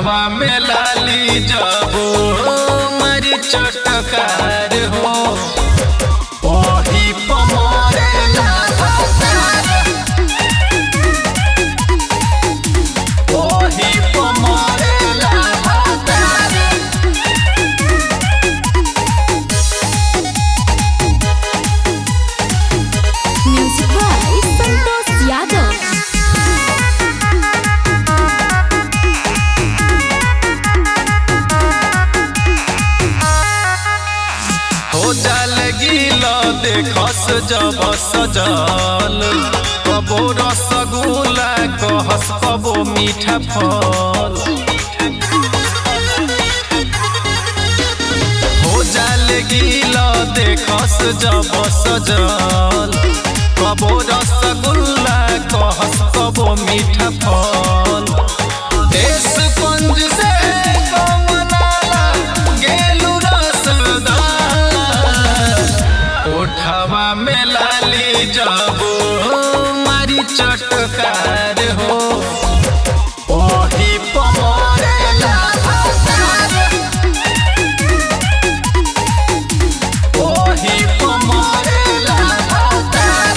ओठवा में लाली जबो मरी चटकार हो ओही पमरे ओही पमरे लाभातार Music by Santosh Yadav. हो जाल गिल देखस जब सजल कबो रसगुल्ला कहस कबो मीठा फल हो जाल गिल देखस जब सजल कबो रसगुल्ला कहस कबो मीठा फल देश पुंज से कमलाला गेलु रसदार ओठवा में लाली जबो मारी चटकार हो ओही पमरे लाभातार ओही पमरे लाभातार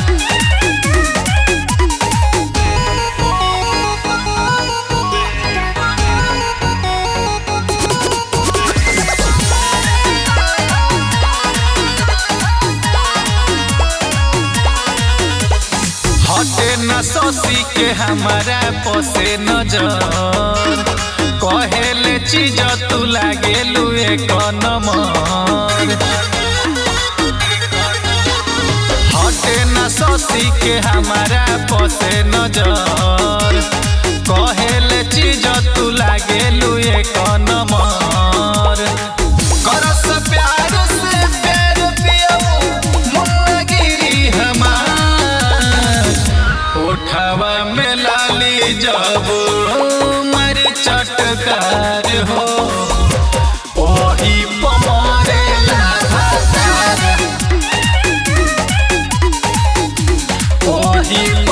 हटे न सोसी के हमारा पोसे नजर कहेले चीज तू लागे लुए नमर हटे न सोसी के हमारा पोसे नजर कहेले चीज तू लागे लुए नमर करस प्यार से प्यार पियो मुन्नगिरी हमार उठावा में लाली जब मरी चटकार हो ओही पमरे लाभातार ओही